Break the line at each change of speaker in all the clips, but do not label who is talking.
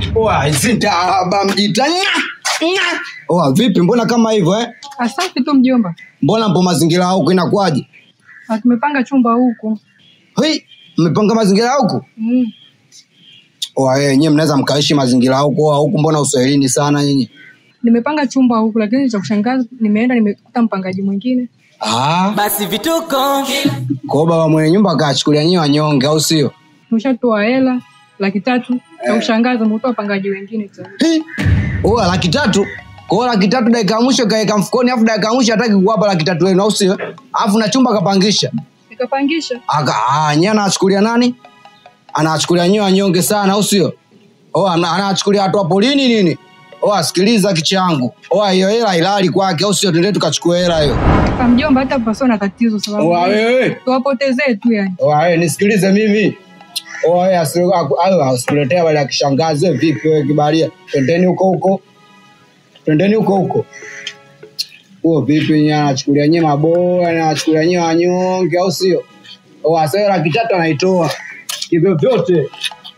Oa, sitaba mjita. Nya, nya. Oa, vipi mbona kama hivyo eh?
Asafi tu mjomba.
Mbona mpo mazingira huko inakuwaje?
Na tumepanga chumba huku.
Hei, mmepanga mazingira huko?
Mm.
Oa, eh, nyie mnaweza mkaishi mazingira huko Oa, huku mbona uswahilini sana nyinyi?
Nimepanga chumba huku lakini cha kushangaza nimeenda nimekuta mpangaji mwingine.
Ah,
basi vituko
kwa baba mwenye nyumba akachukulia nyie wanyonge au sio?
Tumeshatoa hela laki tatu. Cha kushangaza nimetoa wapangaji wengine tena.
Hei, Oa, laki tatu. Kwa hiyo laki tatu dakika ya mwisho kaeka mfukoni afu dakika ya mwisho hataki kuwapa laki tatu yenu au sio? Afu na chumba kapangisha.
Nikapangisha.
Aka, ah, nyie anawachukulia nani? Anawachukulia nyie wanyonge sana au sio? Oh, ana- anawachukulia watu wa polini nini? Oh, sikiliza kichangu. Oh, hiyo hela ilali kwake au sio? Tuende tukachukue hela hiyo.
Kwa mjomba hata pasio na tatizo sababu.
Oh, wewe.
Tuwapotezee tu yani.
Oh, wewe nisikilize mimi. Oh, wewe asio ayo asikuletea wale akishangazi wewe vipi wewe kibalia? Twendeni huko huko. Twendeni huko huko. Huo vipi nyie anachukulia nyie maboya, anachukulia nyie wanyonge au sio? Oh, asio laki tatu anaitoa. Hivyo vyote.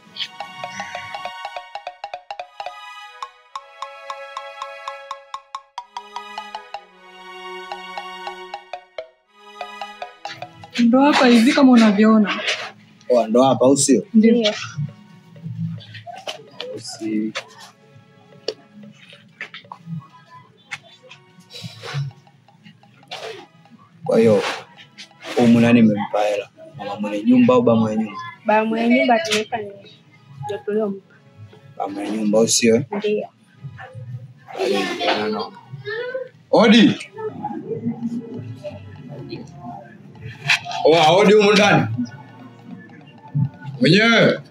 Ndo hapa hivi kama unavyoona.
Oh, ndo hapa au sio?
Ndio.
Si- Kwa hiyo humu nani mmempa hela? Mama mwenye nyumba au baba mwenye nyumba?
Baba mwenye nyumba tumeweka ni ndio tuliompa.
Baba mwenye nyumba au sio? eh?
Ndio.
Odi. Oa, odi humu ndani. Mwenyewe.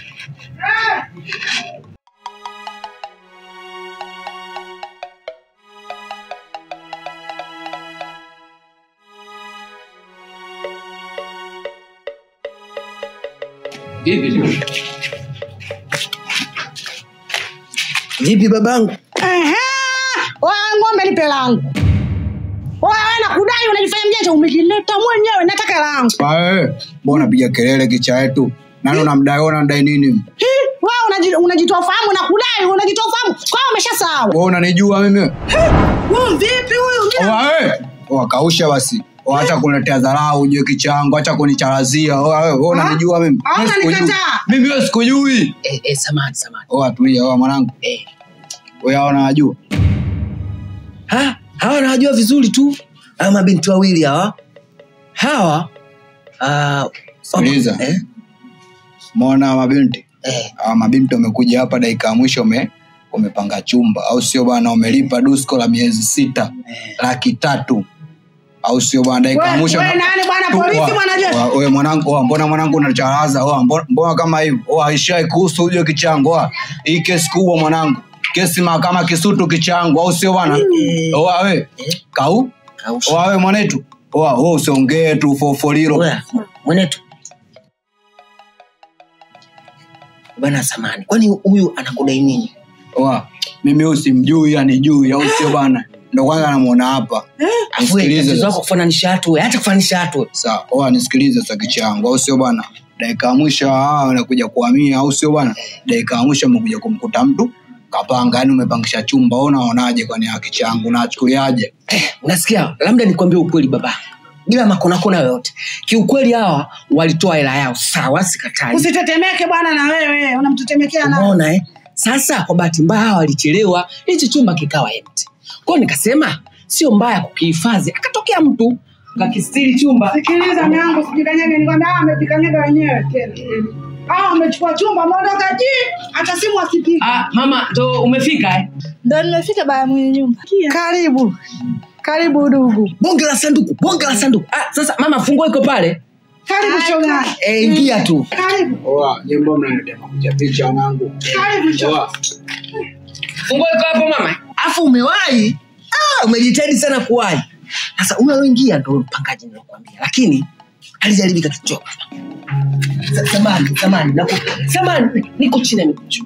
Vipi?
Vipi babangu?
Ehe, wewe ng'ombe nipe langu. Wewe nakudai unajifanya mjanja umejileta mwenyewe nataka langu.
Ae, mbona unapiga kelele kicha yetu? Nani unamdai wewe unadai nini?
Hi, Wewe unaji- unajitoa fahamu na kudai unajitoa fahamu. Kwa hiyo umeshasahau.
Wewe unanijua mimi?
Wewe vipi huyu?
Oa, Oa, kausha basi. Oa, acha kuniletea dharau ujue kichangu, acha kunicharazia. Oa, wewe wewe unanijua mimi?
Ah,
Mimi sikujui.
unanikataa.
Mimi wewe sikujui.
Eh, eh, samani samani.
Oa, tulia, oa mwanangu.
Eh.
Wewe hao unawajua?
Ha, hawa nawajua vizuri tu. Hawa mabinti wawili hawa. Hawa ah,
Sikiliza.
Eh?
Mbona mabinti?
Eh.
Hawa mabinti wamekuja hapa dakika ya mwisho ume umepanga chumba au sio bwana? Umelipa dusko la miezi sita laki tatu au sio bwana? Dakika ya
Wewe
mwisho
wewe nani bwana polisi
Oa,
bwana jeshi?
oa, Wewe mwanangu, oa, mbona mwanangu unacharaza? Oa, mbona, mbona kama hivyo? Oa, ishai kuhusu uje kichango. Oa, hii kesi kubwa mwanangu, kesi mahakama Kisutu kichango, au sio bwana? Oa we kau,
Kausha.
oa we mwanetu, oa wewe usiongee tu fofoliro.
Oya, mwenetu. Bwana samani. Kwani huyu anakudai nini?
Oa, mimi huyu simjui, anijui, au sio bwana? Ndo kwanza namuona hapa.
Afu wewe,
Nisikilize
tatizo
sasa.
lako kufananisha watu, wewe. Acha kufananisha watu. wewe.
Sawa, oa nisikilize sasa kichango, au sio bwana? Dakika ya mwisho hawa wanakuja kuhamia, au sio bwana? Dakika ya mwisho umekuja kumkuta mtu kapanga, yani umepangisha chumba. Wewe unaonaje kwani ya kichangu, unachukuliaje?
Unasikia? Labda nikwambie ukweli baba. Bila makonakona yoyote. Kiukweli hawa walitoa hela yao sawa, sikatai.
Usitetemeke bwana na wewe unamtetemekea na.
Umeona eh? Sasa kwa bahati mbaya hawa walichelewa, hichi chumba kikawa empty. Kwa hiyo nikasema sio mbaya kukihifadhi. Akatokea mtu kakistiri chumba.
Sikiliza mwanangu sijikanyage nikwambia hawa wamejikanyaga wenyewe tena. Hawa wamechukua chumba wameondoka ji hata simu asipige.
Ah, mama ndo umefika eh?
Ndio nimefika baba mwenye nyumba.
Karibu. Karibu ndugu.
Bonge la sanduku, bonge la sanduku. Ah, sasa mama funguo iko pale.
Karibu shoga.
Eh, ingia tu.
Karibu.
Oa, nyimbo mnaniletea makucha picha wanangu.
Karibu shoga.
Oa,
Funguo iko hapo mama. Afu umewahi? Ah, umejitahidi sana kuwahi. Sasa huyo aloingia ndo mpangaji nilokuambia. Lakini alijaribika kidogo. Sa- Samani, samani, naku, samani, niko chini ya miguu.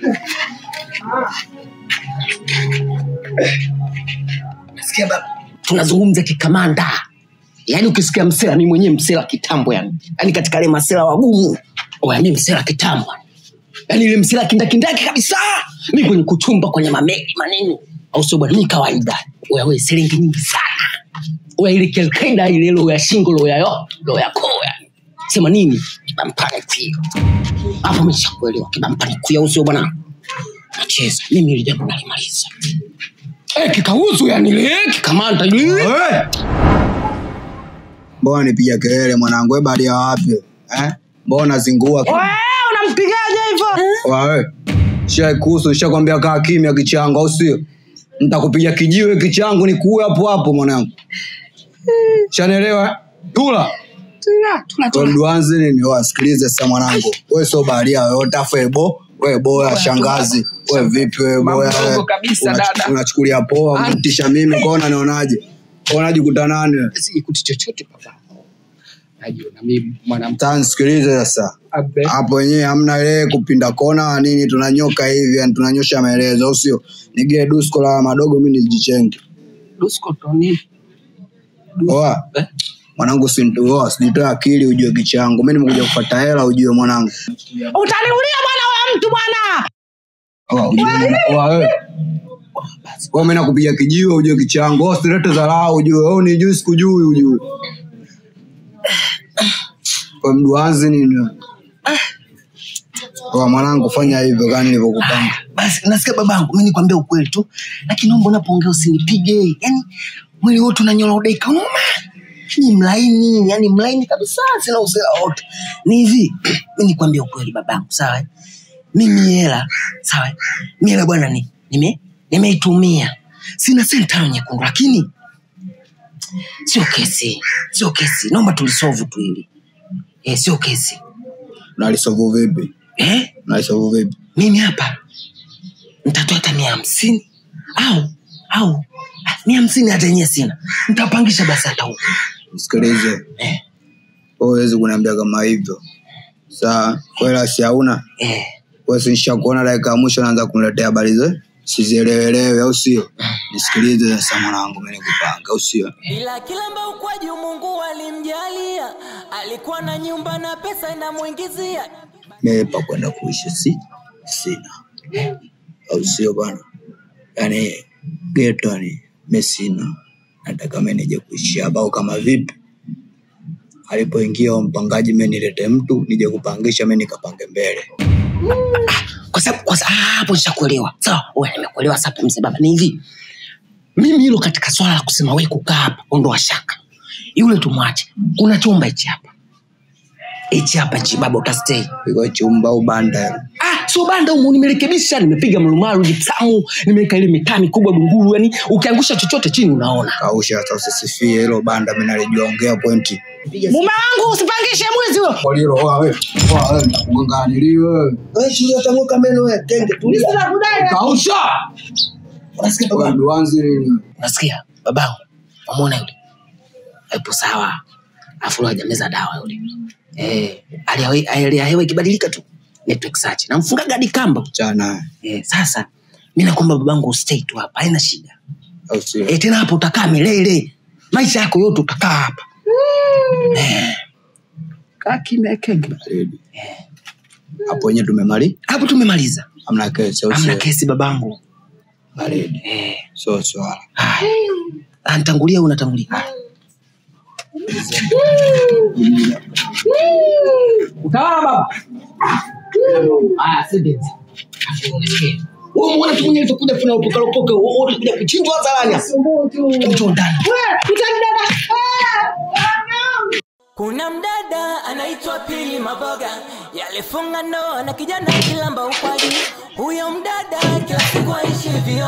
Nasikia baba, tunazungumza kikamanda. Yaani ukisikia msela, mimi mwenyewe msela kitambo yani. Yaani katika wale masela wagumu. Oya, mimi msela kitambo. yaani ile msela kindakindaki kabisa mi kwenye kuchumba kwenye mameli maneno au sio bwana mi kawaida wewe silingi nyingi sana oya ile kelkaida ile lo ya shingo lo ya yo lo ya koo yani sema nini kibampani kuyo hapo meshakuelewa kibampani kuyo au sio bwana nacheza mimi ile jambo nalimaliza eh kikauzu yani ile kikamanda ile
Wewe! mbona nipiga kelele mwanangu we badia wapi eh? mbona zingua
Wewe unampigaje hivyo?
wawe shaikuhusu nishakwambia kaa kimya kichangu au sio ntakupiga kijiwe kichangu nikuue hapo hapo mwanangu shanelewa tula mduanzi nini wasikilize sasa mwanangu we sio baharia yoyote afu ebo we boya shangazi we vipi we boya
Mambo
we?
kabisa,
Unachu-
dada.
unachukulia poa unatisha mimi kona nionaje unajikuta nani we?
sikuti chochote baba najiona mimi mwanamke
Sasa nisikilize sasa
abe
hapo wenyewe hamna ile kupinda kona nini tunanyoka hivi yani tunanyosha maelezo au sio nigee dusko la madogo mi nijichenge
dusko toni
oa
eh?
mwanangu sintoa sijitoe akili ujue kichangu mi nimekuja kufata hela ujue mwanangu
Utaniulia bwana wewe mtu bwana.
Oa, ujue mwana- oa, wewe. Wewe mimi nakupiga kijiwe ujue kichangu Wewe usilete dharau ujue wewe unijui sikujui ujue kwa mduanzi nini Oa, mwanangu fanya hivyo kani nilivyokupanga
basi nasikia babangu mi nikwambia ukweli tu lakini naomba unapoongea usinipige yani mwili wote unanyola udaika uma ni mlaini yani mlaini kabisa sina usela wote ni hivi mi nikwambia ukweli babangu sawa eh? mimi hela sawa eh? mi hela bwana ni nime nimeitumia sina sentano nyekundu lakini sio kesi sio kesi naomba tulisovu tu hili eh, sio kesi
nalisovu vipi
eh?
nalisovu vipi
mimi hapa nitatoa hata mia hamsini au au ah, mia hamsini hata yenyewe sina nitapangisha basi hata huko
msikilize
eh,
huwezi kuniambia kama hivyo saa kwela si hauna
eh.
wesinsha kuona dakika ya mwisho naanza kuniletea habari ze sizielewelewe au sio nisikilize sasa mwanangu mi nikupanga au sio
ila kilamba ukwaji mungu alimjalia alikuwa na nyumba na pesa inamwingizia
mepa kwenda kuishi si sina au sio bana yani geto ni mesina nataka mi nije kuishi hapa au kama vipi alipoingia huyo mpangaji mi nilete mtu nije kupangisha mi nikapange mbele
kwa sababu kwa sababu- ah, hapo nishakuelewa sawa wewe nimekuelewa sasa mzee baba ni hivi mimi hilo katika swala la kusema wewe kukaa hapa ondoa shaka yule tumwache kuna chumba hichi hapa hichi hapa hichi baba utastay
iko chumba au banda
ah sio banda humu nimerekebisha nimepiga marumaru jipsamu nimeweka ile mitaa mikubwa dunguru yani ukiangusha chochote chini unaona
kausha sasa usisifie hilo banda mi nalijua ongea pointi
Mume wangu usipangishe mwizi huyo.
walilo
tanguka meno wewe kenge
Mimi sina kudai.
kausha
unasikia baba
duanzi nini
unasikia babangu wamwona yule aipo sawa afu hajameza dawa yule eh hali ya we- hali ya hewa ikibadilika tu network search namfunga gadi kamba
chana
eh sasa mimi nakwamba babangu stay tu hapa haina shida
au sio
eh tena hapo utakaa milele maisha yako yote utakaa hapa eh kaa kimya kenge
Baridi. hapo wenyewe tumemali
hapo tumemaliza
amna kesi au
amna
sio
kesi babangu
baridi
eh
sio swala
haya Ah, nitangulia au unatangulia Haya. utawala baba haya sentence wewe muone tu mwenye alivyokuja kuna upoka upoka wote kuja kuchinjwa hadharani mtu ndani
Wewe, utanidada.
kuna mdada anaitwa pili maboga yalifunga ndoa na kijana kilamba ukwaji huyo mdada kila siku aishi vio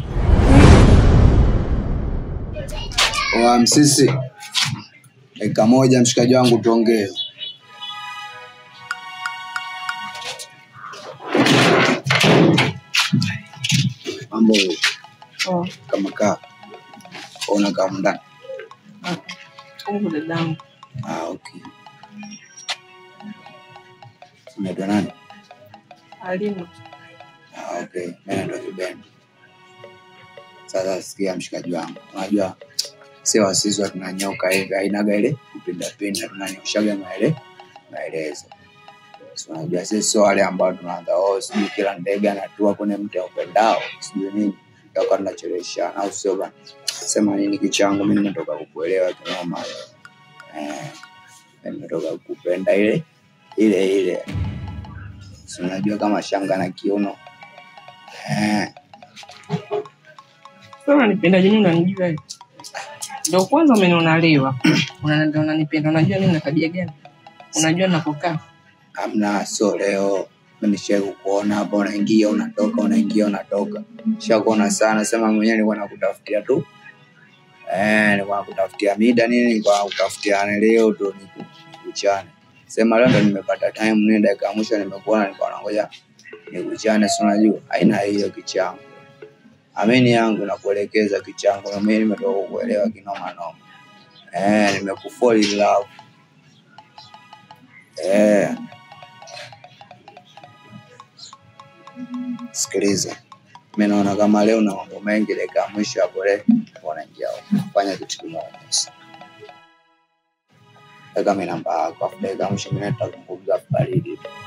wa msisi dakika moja mshikaji wangu tuongee mambo kama kaa ona kama ndani ah, okay. unaitwa nani Ah, okay. Mimi naitwa Kibendi. Sasa sikia mshikaji wangu, unajua si wasisi wa tunanyoka hivi, hainaga ile kupindapinda, tunanyoshaga maele maelezo. Si unajua sisi sio wale ambao tunaanza oh, sijui kila ndege anatua kwenye mti upendao sijui nini toka tunacheleshana au sio bana sema nini kichangu mi nimetoka kukuelewa kinoma eh, nimetoka kukupenda ile ile ile si unajua kama shanga na kiuno eh,
Sasa unanipendaje mimi unanijua wewe? Ndio kwanza umeniona leo. Unaniambia unanipenda. Unajua mimi na tabia gani? Unajua ninapokaa.
amna sio leo nishai kukuona hapa unaingia unatoka unaingia unatoka shakuona sana sema mwenyewe nilikuwa nakutafutia tu eh, nilikuwa nakutafutia mida nini nilikuwa nakutafutia yani leo tu niku- nikuchane sema leo ndo nimepata time nini dakika ya mwisho nimekuona nilikuwa nangoja nikuchane si unajua aina hiyo kichangu amini yangu nakuelekeza kichangu na mimi nimetoka kukuelewa kinoma noma eh, nimekufall in love eh. sikiliza mi naona kama leo na mambo mengi dakika ya mwisho hapo le wanaingia huko. fanya kitu kimoja sasa. weka mi namba yako afu dakika ya mwisho mine tutazungumza baridi tu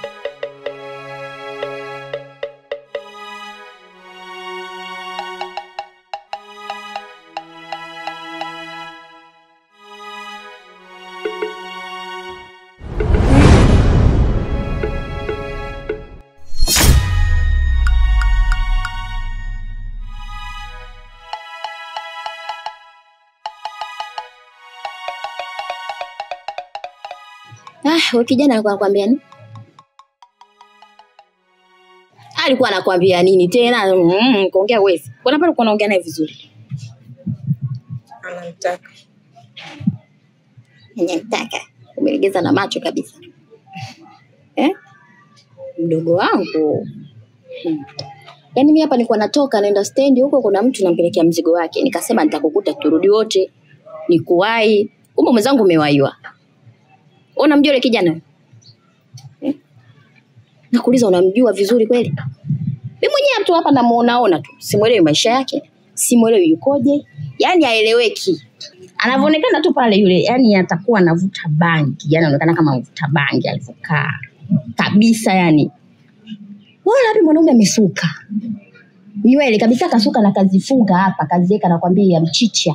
Ah, huyu kijana alikuwa anakuambia nini? Alikuwa anakuambia nini tena? Mm, kuongea wezi. Kuna pale uko unaongea naye vizuri.
Ananitaka.
Yenye mtaka. Umelegeza na macho kabisa. Eh? Mdogo wangu. Hmm. Yaani mimi hapa nilikuwa natoka naenda stendi huko kuna mtu nampelekea mzigo wake. Nikasema nitakukuta turudi wote. Nikuwahi. Kumbe mwenzangu umewaiwa. Unamjua yule kijana? Eh? Nakuuliza unamjua vizuri kweli? Mimi mwenyewe tu hapa namuonaona tu. Simuelewi maisha yake. Simuelewi yukoje. Yaani haeleweki. Anavyoonekana tu pale yule, yani atakuwa anavuta bangi. Yaani anaonekana kama mvuta bangi alivyokaa. Kabisa yani. Wala hadi mwanaume amesuka. Nywele kabisa kasuka na kazifunga hapa, kaziweka nakwambia mchicha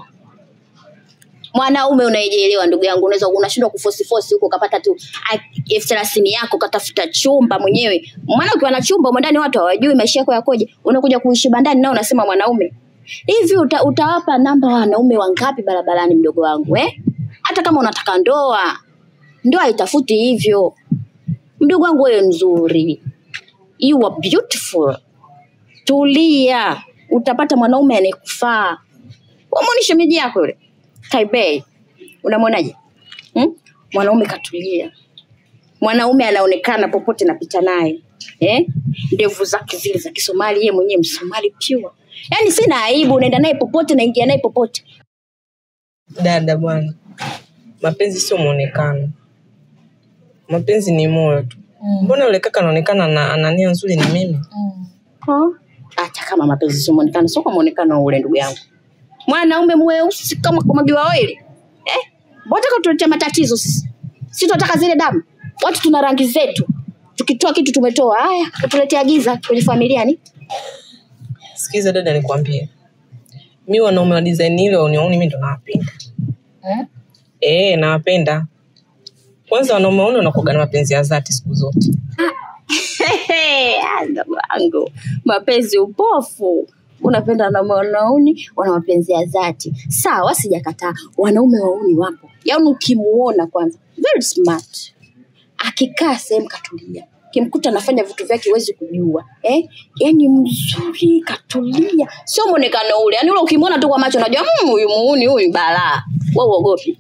mwanaume unaejielewa ndugu yangu unaweza unashindwa kufosi fosi huko ukapata tu ah, elfu thelathini yako ukatafuta chumba mwenyewe maana ukiwa na chumba humo ndani watu hawajui maisha yako yakoje unakuja kuishi bandani nao unasema mwanaume hivi uta, utawapa namba wanaume wangapi barabarani mdogo wangu eh? hata kama unataka ndoa ndoa haitafuti hivyo mdogo wangu wewe mzuri you are beautiful tulia utapata mwanaume anayekufaa umwoni shemeji yako yule Taipei. Unamwonaje? Hmm? Mwanaume katulia. Mwanaume anaonekana popote napita naye. Eh? Ndevu zake zile za Kisomali, yeye mwenyewe Msomali pure. Yaani sina aibu, unaenda naye popote, naingia naye popote.
Dada bwana, mapenzi sio mwonekano, mapenzi ni moyo tu. Mbona yule kaka anaonekana ana ana nia nzuri na mimi?
Ha? Hata kama mapenzi sio muonekano, sio kwa muonekano ule ndugu yangu. Mwanaume mweusi kama kumwagiwa oili. Eh? Mbona kutuletea matatizo sisi? Sisi tunataka zile damu. Watu tuna rangi zetu. Tukitoa kitu tumetoa. Haya, kutuletea giza kwenye familia ni?
Sikiza dada, nikwambie, mi wanaume wa design ile unioni, mimi ndo nawapenda
Eh?
eh, nawapenda. Kwanza wanaume waone wanakuwaga na mapenzi ya dhati siku zote.
Hehe, ah, ndugu wangu, mapenzi upofu. Unapenda na wanauni wana mapenzi ya dhati. Sawa, sijakataa. Wanaume wauni wapo. Yaani ukimuona kwanza, very smart. Akikaa sehemu katulia. Kimkuta anafanya vitu vyake huwezi kujua. Eh? Yaani mzuri katulia. Sio muonekano ule. Yaani ule ukimwona tu kwa macho unajua "Mm, huyu muuni huyu balaa. Wewe uogopi.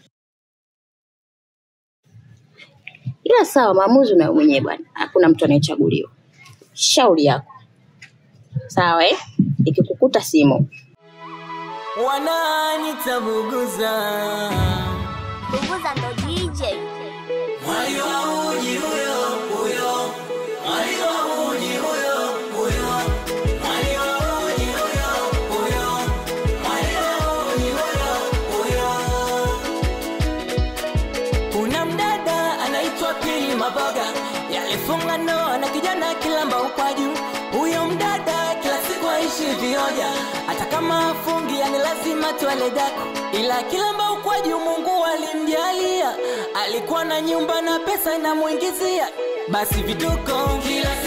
Ila sawa, maamuzi unayo mwenyewe bwana. Hakuna mtu anayechaguliwa. Shauri yako. Sawa eh? Ikikukuta simu.
wananitabuguza
Bubuza ndo DJ.
mwali wa uji huyo huyo mwali wa uji huyo huyo mwali wa uji huyo huyo mwali wa uji huyo huyo kuna mdada anaitwa pili maboga yalifunga ndoa na kijana kilamba ukwaju huyo mdada kila siku aishi vioja hata kama afungi yani lazima twale daku ila kilamba ukwaju mungu alimjalia alikuwa na nyumba na pesa inamwingizia basi vituko kila